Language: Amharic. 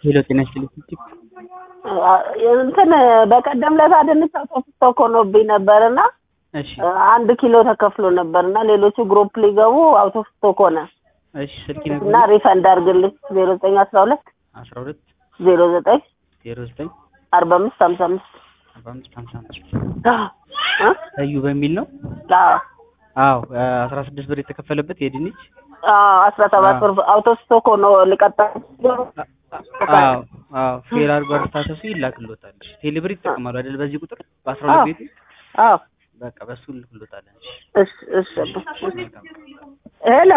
ሄሎ ጤና ይስጥልኝ። እንትን በቀደም ለታ ድንች አውጥቶ ሆኖብኝ ነበር እና እሺ አንድ ኪሎ ተከፍሎ ነበር እና ሌሎቹ ግሩፕ ሊገቡ አውቶ ስቶክ ሆነ እሺ ስልክ እና ነበር ሪፈንድ አድርግልኝ ዜሮ ዘጠኝ አስራ ሁለት 12 ዜሮ ዘጠኝ 09 አርባ አምስት ሀምሳ አምስት 45 55 እዩ በሚል ነው። አዎ 16 ብር የተከፈለበት የድንች አስራ ሰባት ብር አውቶ ስቶክ ሆኖ ልቀጣ አዎ አዎ ፌር አድርጎ ስታተሱ ይላክሎታል። ቴሌብር ይጠቀማሉ አይደል? በዚህ ቁጥር በ12 ቤቱ አዎ በቃ በሱ ልክሎታል። እሺ እሺ ሄሎ